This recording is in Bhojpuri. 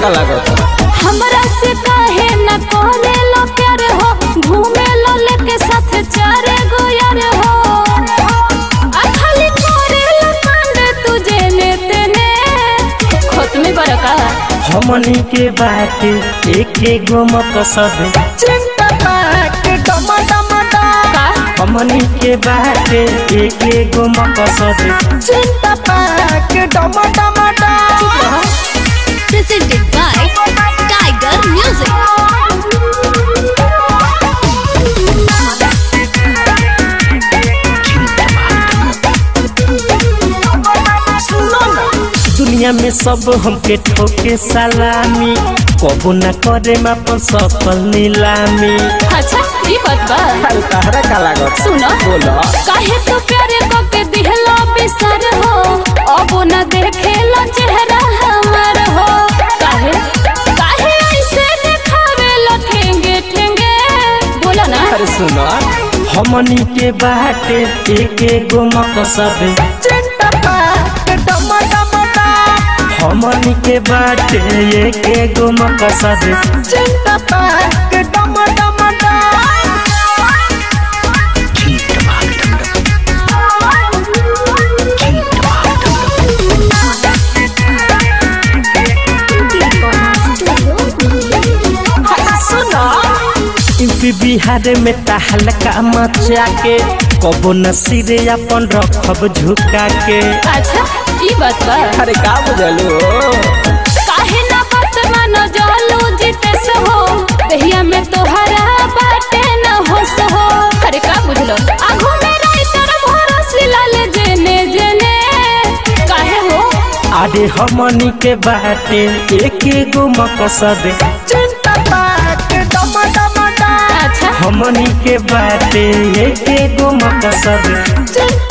का लागत हमरा से काहे न करे लो प्यार हो घूमे लो लेके साथ चारे गो यार हो आ खाली करे लो कांड तुझे ने तेने खोत में बरका हमनी के बात एक गो मत सब चिंता पाक डम डम डम का हमनी के बात एक गो मत सब चिंता पाक डम डम डम presented by Tiger Music. दुनिया में सब हमके ठोके सलामी कबो न करे अपन सफल नीलामी अच्छा ई बात बा अरे तहरा का लागत सुनो बोलो काहे तो प्यारे को के दिहलो बिसर हो अब न देखेलो चेहरा हमर हो काहे काहे ऐसे देखावे लो ठेंगे ठेंगे बोला ना अरे सुनो हमनी के बाटे एक गो मकसद चिंता पाक डम डम डम हमनी के बाटे एक गो मकसद चिंता पाक डम डम डम यूपी बिहार में तहलका मचा के कबो न सिरे अपन रखब झुका के अच्छा ई बात बा अरे का बुझलू काहे ना बात मानो जालू जीते हो दहिया में तोहरा बाटे न होश हो अरे का बुझलो आगू में राइतर भरोस लाले जेने जेने काहे हो अरे हमनी के बाटे एक गो मकसद चिंता पाक डम डम डम अच्छा हमनी के बाटे एक गो मकसद चिंता